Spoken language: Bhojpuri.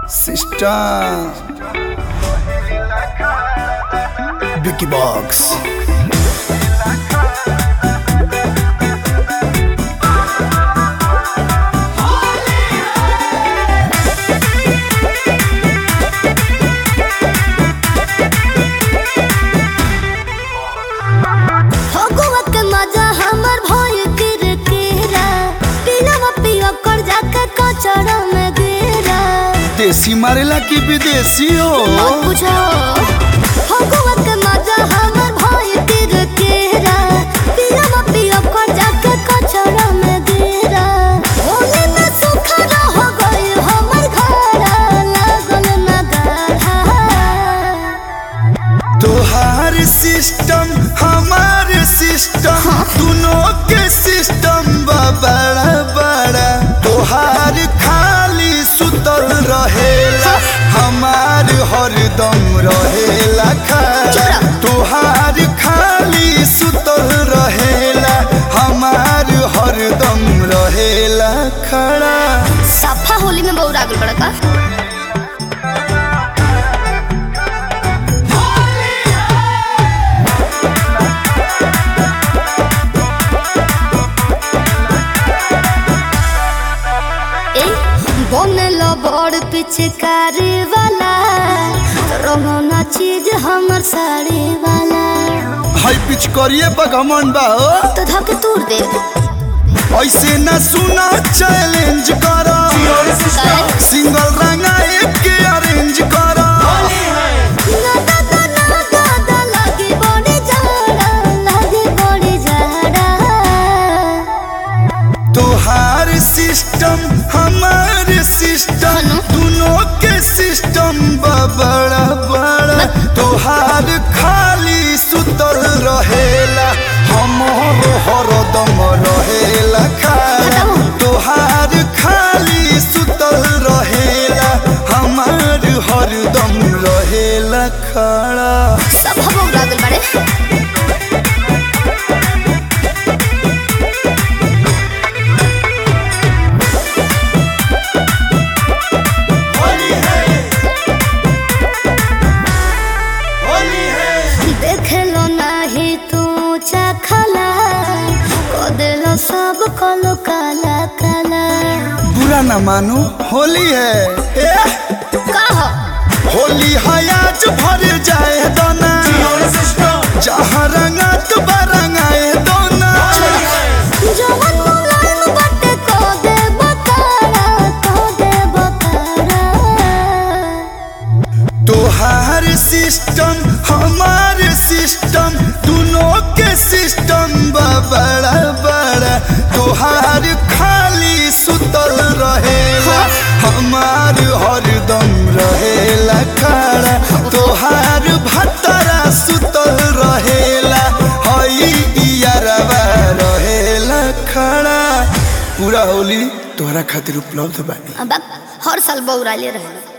Sister Vicky Box फगुआ के मजा हमर भइल किरकिरा पिलवा पियो कर जाके कचरा में गिरा देसी मारेला की विदेशी हो मत पूछो फगुआ के मजा हमर भइल किरकिरा पिलवा पियो कर जाके कचरा में गिरा होली में सुखा हो गइल हमर घर लागल ना गाढ़ा तोहार सिस्टम हमार सिस्टम दोनों के सिस्टम बा बड़ा बड़ा तोहार खाली सुतल रहेला हमार हरदम रहेला खड़ा चुप तोहार खाली सुतल रहेला हमार हरदम रहेला खड़ा सफा होली में बहुत आगल बड़ा का ए, बनल बड़ पिचकारी वाला रंगना चीज हमर साड़ी वाला हाई पिच करिए बगमन बा हो तो धक तूर दे ऐसे न सुना चैलेंज करा सिंगल रंगा एक के अरेंज करा ना दादा ना दादा लागे बड़ी जाड़ा लागे बड़ी जाड़ा तोहार सिस्टम हमार सिस्टम दोनों के सिस्टम बा बड़ा बड़ा तोहार खाली सुतल रहेला हमर हरदम रहेला खाला तोहार खाली सुतल रहेला हमार हरदम रहेला खड़ा सब हम उड़ागल बड़े देखलो नाही तू चखला को देलो सब कलो काला काला बुरा न मानो होली है ए, कहो होली है आज भर जाए दोना जहाँ रंगा तो बरंगाए दोना जवन मुलायम बटे को दे बकारा को दे बकारा तोहार सिस्टम हमार सिस्टम दोनों के सिस्टम बा बड़ा बड़ा तोहार खाली सुतल रहेला हमार हरदम रहेला खड़ा तोहार भतरा सुतल रहेला हई इयारवा रहेला खड़ा पूरा होली तोहरा खातिर उपलब्ध बानी अब हर साल बौराले रहे